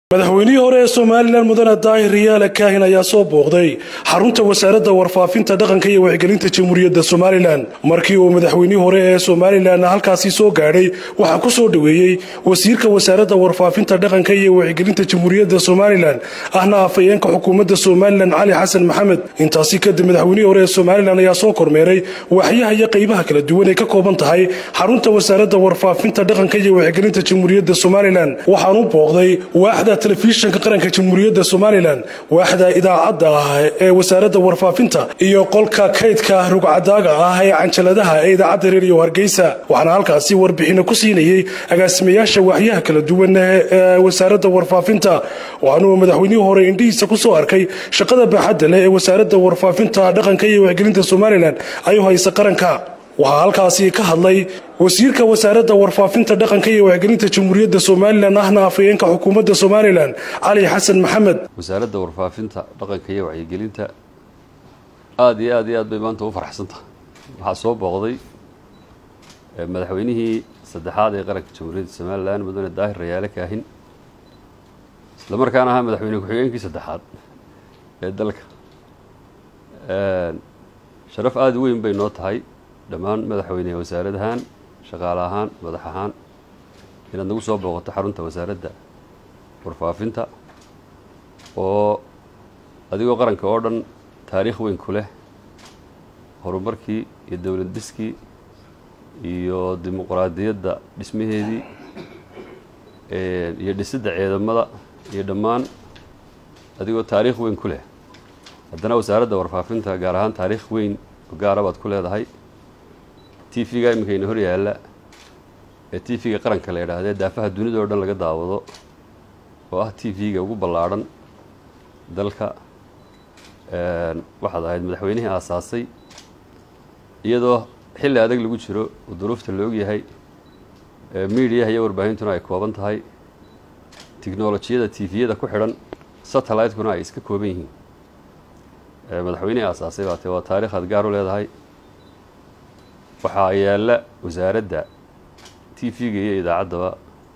madaxweynihii hore ee somalilan mudane daahir riyaale kaahin ayaa soo booqday xarunta wasaaradda warfaafinta dhaqanka iyo wacyigelinta jamhuuriyadda somalilan markii uu madaxweynihii hore ee somalilan halkaasi soo gaadhay waxaa ku soo dhoweeyey wasiirka wasaaradda warfaafinta dhaqanka iyo wacyigelinta jamhuuriyadda somalilan ahna afhayeenka xukuumadda somalilan cali xasan maxamed intaasi kadib madaxweynihii hore ee somalilan ayaa soo kormeeray waaxyaha iyo qaybaha kala duwan ay ka kooban tahay xarunta wasaaradda warfaafinta dhaqanka iyo wacyigelinta jamhuuriyadda somalilan waxaanu booqday waaxda telefishinka qaranka jamhuuriyadda somalilan waaxda idaacadda ah ee wasaaradda warfaafinta iyo qolka kaydka rugcadaaga ah ee canjaladaha ee idaacadda reeriyo hargeysa waxaana halkaasi warbixino ku siinayey agaasimayaasha waaxyaha kala duwan ee wasaaradda warfaafinta waxaanuu madaxweynihii hore indhihiisa ku soo arkay shaqada baaxadda leh ee wasaaradda warfaafinta dhaqanka iyo wacyigelinta somalilan ay haysa qaranka waxaa halkaasi ka hadlay wasiirka wasaaradda warfaafinta dhaqanka iyo wacyigelinta jamhuuriyadda somalilan ahna afhayeenka xukuumadda somalilan cali xasan maxamed wasaaradda warfaafinta dhaqanka iyo wacyigelinta aada iyo aad iyo aad bay maanta u farxsan tahay waxaa soo booqday madaxweynihii saddexaad ee qaranka jamhuuriyadda somalilan mudane daahir rayaale kaahin isla markaana ahaa madaxweyne ku-xigeenkii saddexaad ee dalka sharaf aada u weyn bay noo tahay dhammaan madaxweyne wasaarad ahaan shaqaale ahaan madax ahaan inaad nagu soo booqato xarunta wasaaradda warfaafinta oo adigoo qaranka oo dhan taariikh weyn ku leh horumarkii iyo dowlad dhiskii iyo dimuqraadiyadda dhismaheedii iyo dhisidda ciidamada iyo dhammaan adigoo taariikh weyn ku leh haddana wasaaradda warfaafinta gaar ahaan taariikh weyn gaara baad ku leedahay t v-ga iminkayna hor yaalla ee t v-ga qaranka la yidhaahdee daafaha dunida oo dhan laga daawado oo ah t v-ga ugu ballaadhan dalka waxaad ahayd madaxweynihii aasaasay iyadoo xilli adag lagu jiro oo duruufta la ogyahay miidiyaha iyo warbaahintuna ay kooban tahay tiknolojiyada t v-yada ku xidhan satellite-kuna ay iska kooban yihiin madaxweynihii aasaasay baate waa taarikh aad gaar u leedahay waxaa yaalla wasaaradda t v-ga iyo idaacaddaba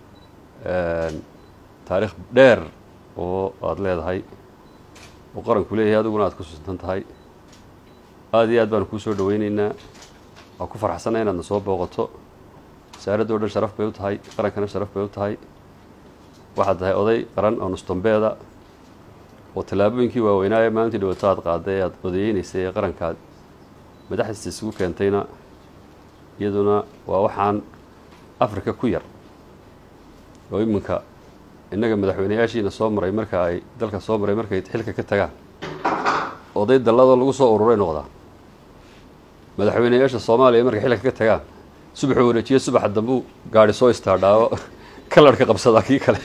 taariikh dheer oo aada leedahay oo qaranku leeyahay adiguna aad ku susantan tahay aada iyo aad baanu kuu soo dhaweyneynaa waa ku farxsanna inaadna soo booqato wasaaradda o dhan sharaf bay u tahay qarankana sharaf bay u tahay waxaad tahay oday qaran oo nustambeeda oo tallaabooyinkii waaweynaa ee maalintii dhawato aad qaaday ee aada odayeynaysay ee qarankaad madaxdiisa isugu keentayna iyaduna waa waxaan afrika ku yar oo iminka innaga madaxweyneyaashiina soo maray marka ay dalka soo maray markay xilka ka tagaan oday dalladoo lagu soo ururay noqdaa madaxweyneyaasha soomaaliya markay xilka ka tagaan subaxuu wareejiye subaxa dambuu gaari soo istaadhaawo kalarhka qabsadaa kii kale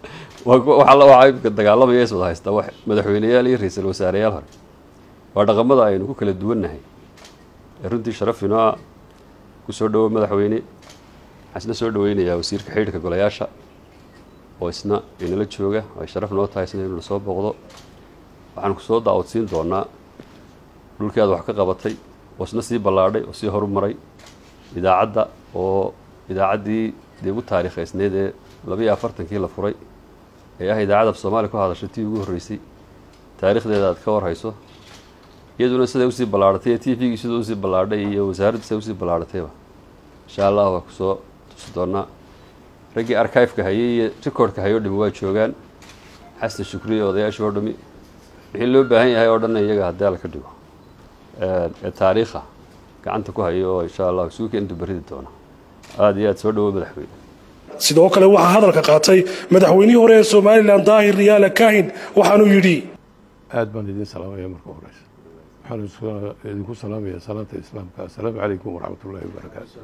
waxaa imika dagaalamaya is wada haystaa wax madaxweyneyaal iyo ra-iisul wasaareyaal hore waa dhaqamada aynu ku kala duwannahay ee runtii sharaf inoo ah ku soo dhowo madaxweyne waxaan isna soo dhaweynayaa wasiirka xidhiirka golayaasha oo isna inala jooga ay sharaf noo tahay sida inuu soo booqdo waxaan ku soo daawodsiin doonaa dhulkii aad wax ka qabatay oo isna sii ballaadhay oo sii horumaray idaacadda oo idaacaddii dee ugu taariikhaysneyd ee labiiyo afartankii la furay ee ah idaacadda af soomaaliya ku hadashay tii ugu horreysay taariikhdeeda aad ka warhayso iyaduna siday usii ballaadhatay ee t v-gii siduu usii ballaadhay iyo wasaaraddu siday usii ballaadhatayba insha allah waa kusoo tusi doonaa raggii arkiveka hayay iyo recordka hayoo dhami waa joogaan xasan shukriye odayaashii oo dhami wixii loo baahan yahay oo dhanna iyaga haddii alla ka dhigo ee taariikha gacanta ku hayo oo insha allah isugu keenta baridi doona aada iyo aad soo dhawo madaxweyne sidoo kale waxaa hadalka qaatay madaxweynihii hore ee somalilan daahir riyaale kaahin waxaanuu yidhi aad baan idin salaamaya marka horeysa waxaan idinku salaamayaa salaanta islaamka assalaamu calaykum waraxmat ullahi wabarakaatu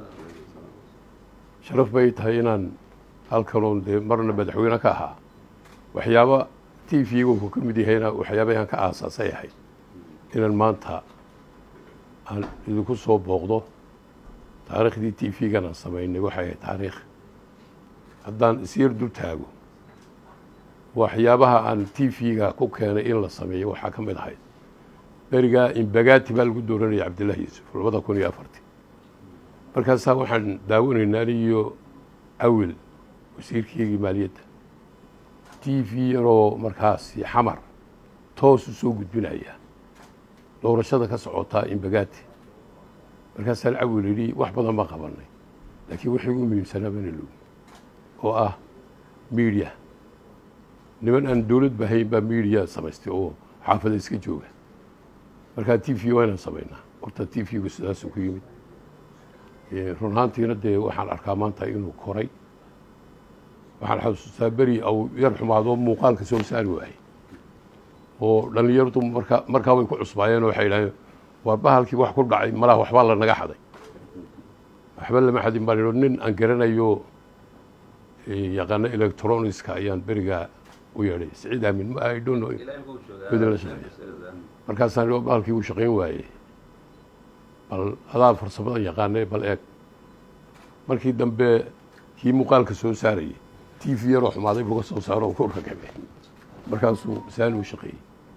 sharaf bay tahay inaan halkanoon dee marna madaxweyne ka ahaa waxyaaba t v-ga uu ka mid yahayna waxyaabahan ka aasaasay ahayd inaan maanta aan idinku soo booqdo taariikhdii t v-gan aan samaynay waxay ahayd taariikh haddaan isyar dul taago waxyaabaha aan t v-ga ku keenay in la sameeyo waxaa ka mid ahayd berigaa imbagaati baa lagu dooranaya cabdillahi yuusuf labada kun iyo afartii markaasaa waxaan daawanaynaa aniyo awil wasiirkeygii maaliyadda t v yaroo markaasi xamar toos u soo gudbinaya doorashada ka socotaa imbagaati markaasaa lacawil yidhi wax badan baan qabanay laakiin wixii ugu muhiimsanaa bana logi oo ah media niman aan dowlad bahayn baa media samaystay oo xaafada iska jooga markaa t v waa inaan samaynaa horta t v-gu sidaasuu ku yimid run ahaantiina dee waxaan arkaa maanta inuu koray waxaan xasuustaa beri au yar xumaadoo muuqaalka soo saari waayey oo dhallinyaradu marka markaa way ku cusbaayeen oo waxay idhahdeen waa bahalkii wax ku dhacay malaha waxbaa la naga xaday waxba lama xadin baan idho nin aan garanayo yaqaano electronicska ayaan berigaa u yeedhay siciid aamin ma i don't know midin la shaqeeya markaasaan idhi bahalkii uu shaqayn waayey bal adaa farsamada yaqaanee bal eeg markii dambe kii muuqaalka soo saarayay t v yaroo xumaaday buga soo saaro oo ku ragabe markaasuu saani u shaqeeyey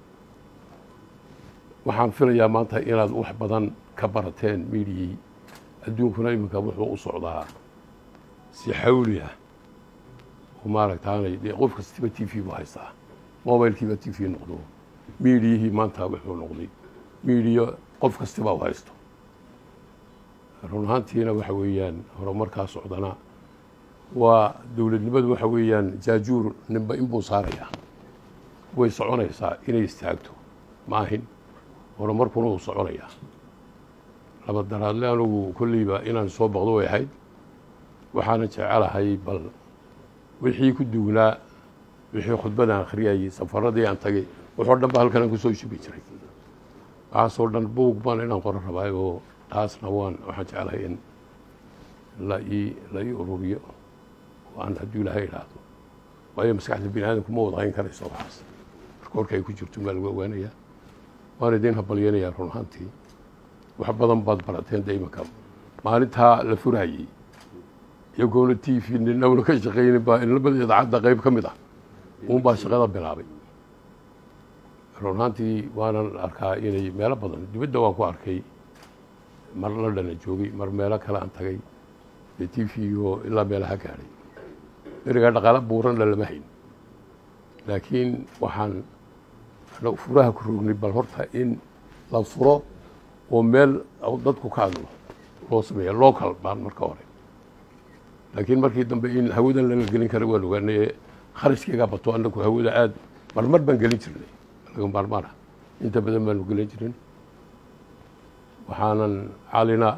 waxaan filayaa maanta inaad wax badan ka barateen miidiyii adduunkuna iminka wuxuu u socdaa si xawli ah oo maaragtaanay dee qof kastiba t v bu haystaa mobilkiiba t v noqdo miidiyihii maanta wuxuu noqday miidiya qof kastiba u haysto run ahaantiina waxa weeyaan horumarkaa socdana waa dowladnimadu waxa weeyaan jaajuur ninba inbuu saarayaa way soconaysaa inay istaagto ma ahin horumarkuna uu soconayaa laba daraadle anugu kolleyba inaan soo baqdo way ahayd waxaana jecelahay bal wixii ku duugnaa wixii khudbadaan akhriyayey safaradii aan tagay waxoo dhan ba halkan aan kusoo shubi jiray waxaasoo dhan buug baan inaan qoro rabaay oo taasna waan waxaan jecelahay in la ii la ii ururiyo oo aan hadduu ilaahay idhaahdo waayo maskaxda bini aadamku ma wada hayn karayso waxaas marka horka ay ku jirto maa lagu ogaanayaa waan idiin habalyanayaa run ahaantii wax badan baad barateen de imanka maalintaa la furayey iyagoona t v ninawna ka shaqaynin baa inlamada idaacadda qayb ka mid ah uun baa shaqada bilaabay run ahaantii waanan arkaa inay meelo badan dibadda waan ku arkay mar la dhana joogay mar meelo kale aan tagay dee t v oo ilaa meelaha gaadhay berigaa dhaqaalo buuranna lama hayn laakiin waxaan anagu furaha ku rognay bal horta in la furo oo meel dadku ka hadlo loo sameeya local baan marka hore laakiin markii dambe in hawadan lala gelin kara waan ogaanay kharashkeygaa bato anagu hawada aad marmar baan gelin jirnay laga maarmaana inta badan baanu gelin jirin waxaanan calina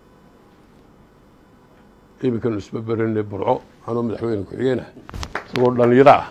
iminkan isma berine burco anoo madaxweyne ku-xigeenah isagoo dhalinyaro ah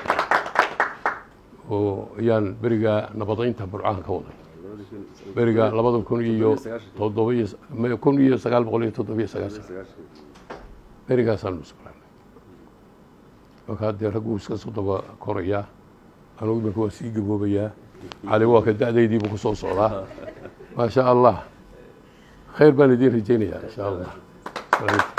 oo ayaan berigaa nabadaynta burcahan ka waday beriga labada kun iyo toddobiyo kun iyo sagaal boqol iyo toddobiyo sagaashan berigaasaan musqulaanay markaa dee ragguu iska soo daba korayaa anugu iminka waa sii gaboobayaa cali waa ka da-daydiibu ku soo socdaa maa sha allah khayr baan idiin rajaynayaa insha allah